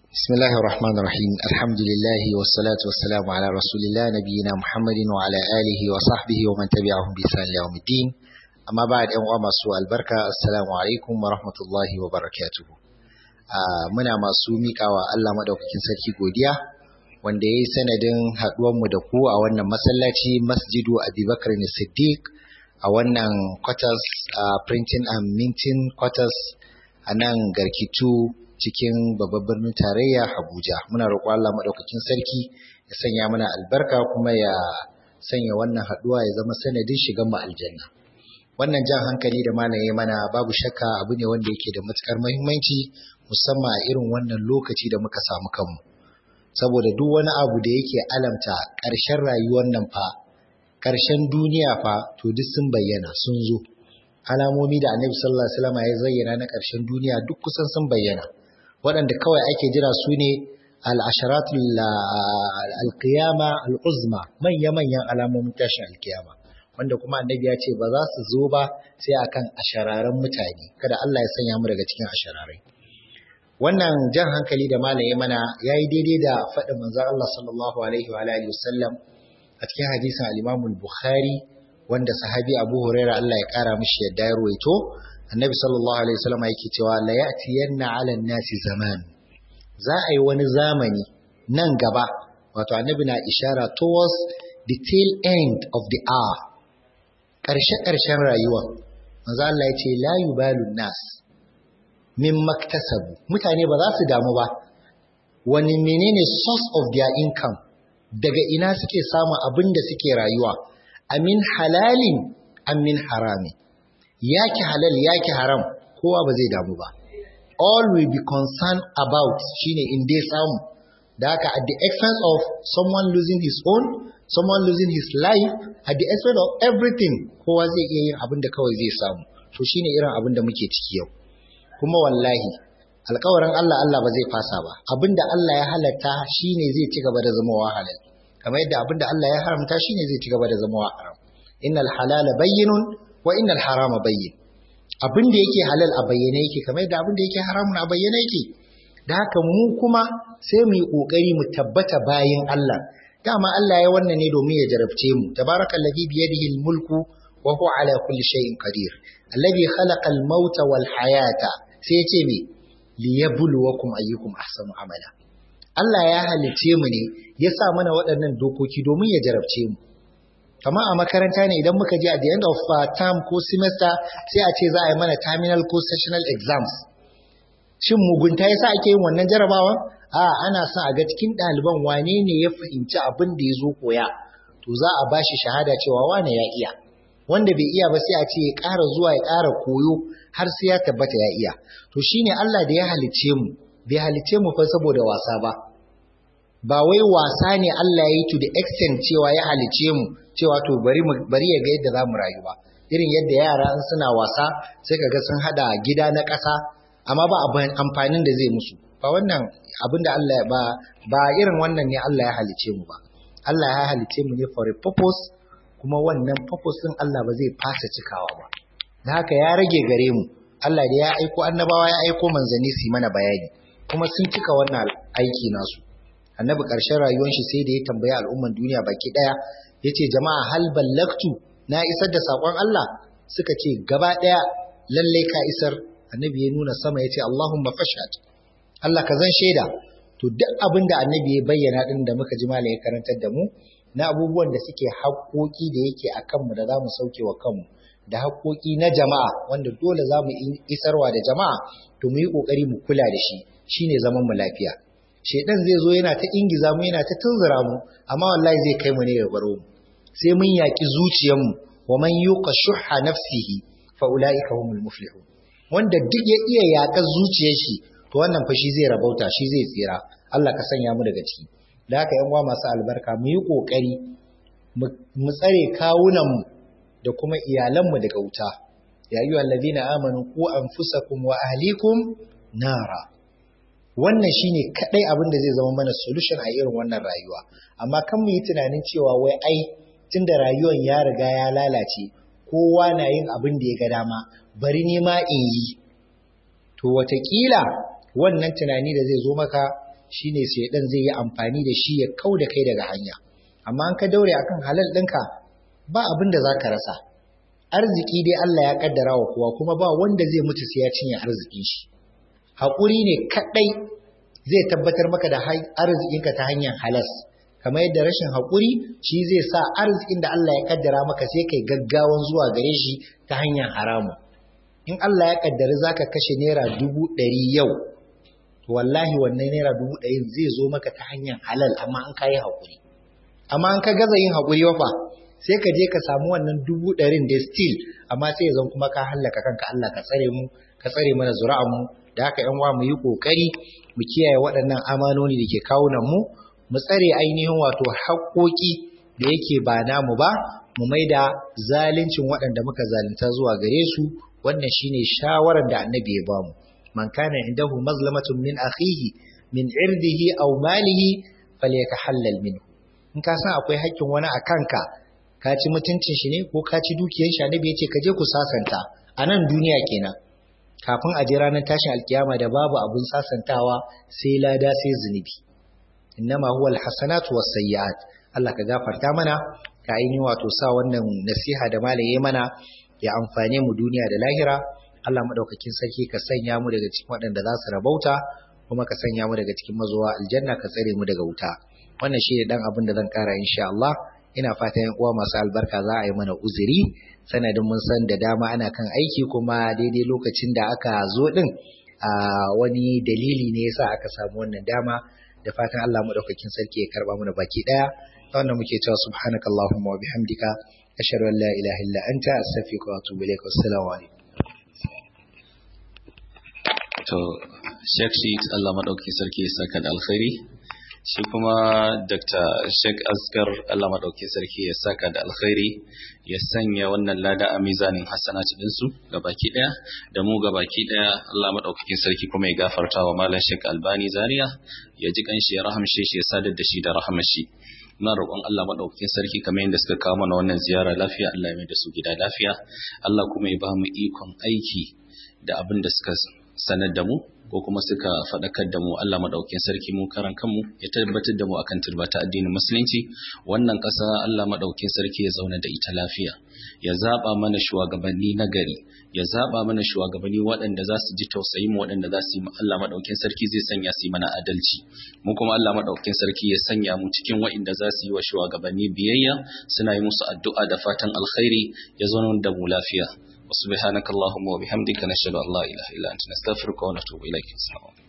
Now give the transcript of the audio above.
بسم الله الرحمن الرحيم الحمد لله والصلاة والسلام على رسول الله نبينا محمد وعلى آله وصحبه ومن تبعهم بإحسان يوم الدين أما بعد أن masu albarka assalamu alaikum wa rahmatullahi wa barakatuhu muna masu miƙawa Allah madaukakin sarki godiya wanda ya yi sanadin haɗuwanmu da ku a wannan masallaci masjidu abubakar siddiq a wannan quarters printing and minting quarters a nan garkitu cikin babban birnin tarayya Abuja. Muna roƙo Allah maɗaukakin sarki ya sanya mana albarka kuma ya sanya wannan haɗuwa ya zama sanadin shigan mu aljanna. Wannan jan hankali da malaye mana babu shakka abu ne wanda yake da matukar muhimmanci musamman a irin wannan lokaci da muka samu kanmu. Saboda duk wani abu da yake alamta ƙarshen rayuwar nan fa, ƙarshen duniya fa to duk sun bayyana sun zo. Alamomi da Annabi sallallahu alaihi wasallam ya zayyana na ƙarshen duniya duk kusan sun bayyana. waɗanda kawai ake jira su ne al'asharatul alkiyama al'uzma manya-manyan alamomin tashin alkiyama wanda kuma annabi ya ce ba za su zo ba sai akan ashararen mutane kada Allah ya sanya mu daga cikin ashararai wannan jan hankali da malaye mana ya yi daidai da faɗin manzan Allah sallallahu alaihi wa alihi wasallam a cikin hadisin al-Imam bukhari wanda sahabi Abu Hurairah Allah ya kara mishi yadda ya ruwaito annabi sallallahu alaihi wasallam yake cewa la ya'tiyanna 'ala nasi zaman za a yi wani zamani nan gaba wato annabi na ishara towards the tail end of the hour ƙarshe ƙarshen rayuwa manzo Allah ya ce la yubalu nas min maktasabu mutane ba za su damu ba wani menene source of their income daga ina suke samun abin da suke rayuwa amin halalin amin haramin yaki halal yaki haram kowa ba zai damu ba all will be concerned about shine in dai samu da haka at the expense of someone losing his own someone losing his life at the expense of everything kowa zai iya yin abin da kawai zai samu to shine irin abin da muke ciki yau kuma wallahi alkawarin Allah Allah ba zai fasa ba abin da Allah ya halatta shine zai ci gaba da zama halal kamar yadda abin da Allah ya haramta shine zai ci gaba da zama haram innal halala bayyinun wa innal harama bayyin abin da yake halal a bayyane yake kamar yadda abin da yake haramun a bayyane yake da haka mu kuma sai mu yi kokari mu tabbata bayin Allah dama Allah ya wannan ne domin ya jarabce mu tabarakallazi bi yadihi almulku wa huwa ala kulli shay'in qadir alladhi khalaqa almauta wal hayata sai ya ce me liyabluwakum ayyukum ahsanu amala Allah ya halice mu ne ya sa mana waɗannan dokoki domin ya jarabce mu kamar a makaranta ne idan muka je at the end of uh, term ko semester sai a ce za a yi mana terminal ko sessional exams shin mugunta yasa ake yin wannan jarabawa a ana son a ga cikin ɗaliban wane ne ya fahimci abin da ya zo koya to za a bashi shahada cewa wane ya iya wanda bai iya ba sai a ce ya ƙara zuwa ya ƙara koyo har sai ya tabbata ya iya to shine Allah da ya halice mu bai halice mu fa saboda wasa ba ba wai wasa ne Allah ya yi to the extent cewa ya halice mu cewa to bari bari ya ga yadda zamu rayu ba irin yadda yara in suna wasa sai kaga sun hada gida na ƙasa amma ba amfanin da zai musu ba wannan abin da Allah ba ba irin wannan ne Allah ya halice mu ba Allah ya halice mu ne for a purpose kuma wannan purpose din Allah ba zai fasa cikawa ba da haka ya rage gare mu Allah da ya aiko annabawa ya aiko manzanni su mana bayani kuma sun cika wannan aiki nasu annabi ƙarshen rayuwar shi sai da ya tambayi al'umman duniya baki ɗaya ya ce jama'a hal ballaktu na isar da saƙon Allah suka ce gaba ɗaya lallai ka isar annabi ya nuna sama ya ce Allahumma fashad Allah ka zan shaida to duk abin da annabi ya bayyana ɗin da muka ji malam ya karantar da mu na abubuwan da suke haƙoƙi da yake a kanmu da za mu sauke wa kanmu da haƙoƙi na jama'a wanda dole za mu isarwa da jama'a to mu yi ƙoƙari mu kula da shi shine zaman mu lafiya shedan zai zo yana ta ingiza mu yana ta tunzura mu amma wallahi zai kai mu ne ya baro mu sai mun yaki zuciyar mu wa man yuqa shuhha nafsihi fa ulaika humul muflihun wanda duk ya iya yaƙar zuciyar shi to wannan fa shi zai rabauta shi zai tsira Allah ka sanya mu daga ciki da haka yan uwa masu albarka mu yi kokari mu tsare kawunan mu da kuma iyalan mu daga wuta ya ayyuhal ladina amanu qu anfusakum wa ahlikum nara wannan shine kadai abin da zai zama mana solution a irin wannan rayuwa amma kan mu yi tunanin cewa wai ai tunda rayuwar ya riga ya lalace kowa na yin abin da ya ga dama bari ne ma in yi to watakila wannan tunani da zai zo maka shine shaidan zai yi amfani da shi ya kau da kai daga hanya amma an ka daure akan halal ɗinka ba abin da za ka rasa arziki dai Allah ya kaddara wa kowa kuma ba wanda zai mutu sai ya cinye arzikin shi haƙuri ne kaɗai zai tabbatar maka da arzikinka ta hanyar halas kamar yadda rashin haƙuri shi zai sa arzikin da Allah ya kaddara maka sai kai gaggawan zuwa gare shi ta hanyar haramu in Allah ya kaddari zaka kashe naira dubu ɗari yau wallahi wannan naira dubu ɗari zai zo maka ta hanyar halal amma an kayi haƙuri amma an ka gaza yin haƙuri wafa sai ka je ka samu wannan dubu ɗarin da still amma sai ya zan kuma ka hallaka kanka Allah ka tsare mu ka tsare mana zuri'an mu da haka ƴan uwa mu yi kokari mu kiyaye waɗannan amanoni da ke kawunan mu mu tsare ainihin wato haƙoƙi da yake ba namu ba mu maida zaluncin waɗanda muka zalunta zuwa gare su wannan shine shawarar da annabi ya bamu man kana indahu mazlamatun min akhihi min irdihi aw malihi falyatahallal minhu in ka san akwai haƙƙin wani a kanka ka ci mutuncin shi ne ko ka ci dukiyar shi annabi yace ka je ku sasanta a nan duniya kenan kafin a je ranar tashin alkiyama da babu abun sasantawa sai lada sai zunubi innama huwa alhasanatu wasayyi'at Allah ka gafarta mana ka ainihin wato sa wannan nasiha da malaye mana ya amfane mu duniya da lahira Allah madaukakin sarki ka sanya mu daga cikin waɗanda za su rabauta kuma ka sanya mu daga cikin mazuwa aljanna ka tsare mu daga wuta wannan shi ne dan abin da zan kara insha Allah ina fatan yan uwa masu albarka za a yi mana uzuri sanadin mun san da dama ana kan aiki kuma daidai lokacin da aka zo din a wani dalili ne yasa aka samu wannan dama da fatan Allah madaukakin sarki ya karba mana baki daya wannan muke cewa subhanakallahumma wa bihamdika ashhadu an la ilaha illa anta astaghfiruka wa atubu ilaik assalamu alaikum to Sheikh Sheikh Allah madaukakin sarki ya saka da alkhairi shi kuma Dr. Sheikh Asgar Allah madaukakin sarki ya saka da alkhairi ya sanya wannan lada a mizanin hasanati dinsu gabaki daya da mu gabaki daya Allah madaukakin sarki kuma ya gafarta wa malam Sheikh Albani Zaria ya ji kanshi ya rahamshe shi ya sadar da shi da rahamashi na roƙon Allah maɗaukakin sarki kamar yadda suka kawo mana wannan ziyara lafiya Allah ya mai da su gida lafiya Allah kuma ya ba mu ikon aiki da abin da suka sanar da mu ko kuma suka faɗakar da mu Allah maɗaukakin sarki mu karan kanmu ya tabbatar da mu akan turbata addinin musulunci wannan ƙasa Allah maɗaukakin sarki ya zauna da ita lafiya ya zaɓa mana shugabanni na gari ya zaɓa mana shugabanni waɗanda za su ji tausayin mu waɗanda za su yi Allah maɗaukakin sarki zai sanya su yi mana adalci mu kuma Allah maɗaukakin sarki ya sanya mu cikin waɗanda za su yi wa shugabanni biyayya suna yi musu addu'a da fatan alkhairi ya zauna da mu lafiya وسبحانك اللهم وبحمدك نشهد أن لا إله إلا أنت نستغفرك ونتوب إليك السلام